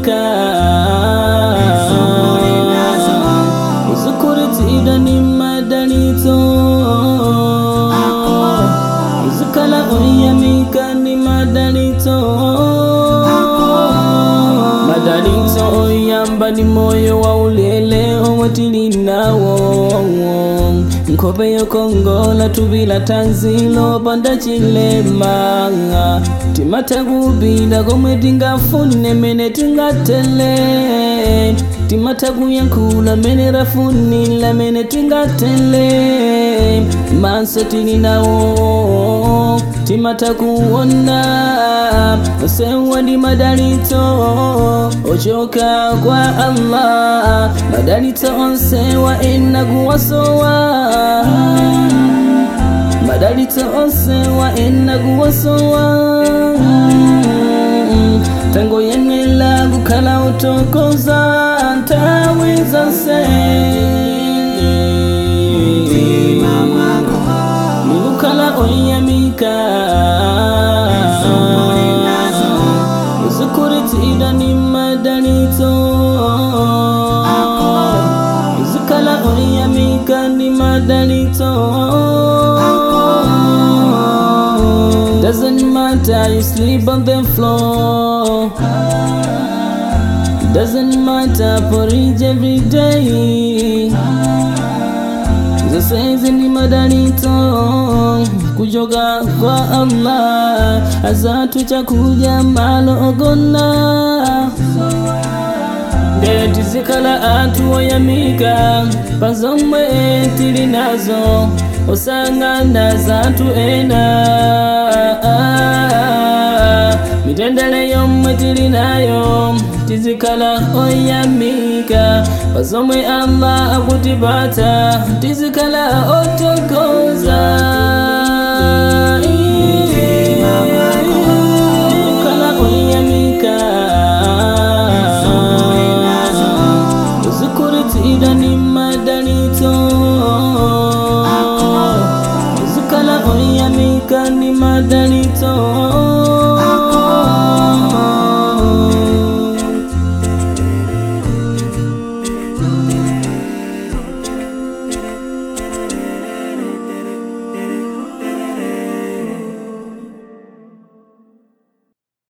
uzikuritira ni madalito uzikala oyamika ni madalito madalito oyamba ni moyo wa ulele owatili nawo nkhope yokongola tuvila tanzilo panda chilema timatakubila komwe tingafune mene tingatele timatakuyankhula mene rafunila mene tingatele maso tili nawo timatakuona osewa ndi madalito ochoka kwa allah madalito onsewa enakuwasowa madalito onsewa enakuwasowa tango yenela kukhala utokoza ntawiza se nikukhala oyamika uzikuritira ni madalito uzikhala oyamika ni madalito Doesn't matter you sleep on the floor Doesn't matter porridge every day zasaizi ni madalito kujoga kwa Allah azatu chakuja malo ogona ndeti zikala atu oyamika pazomwe tili nazo osangana zatu ena mitendele yomwe tili nayo tizikala oyamika pazomwe allah akutipata tizikala otokoza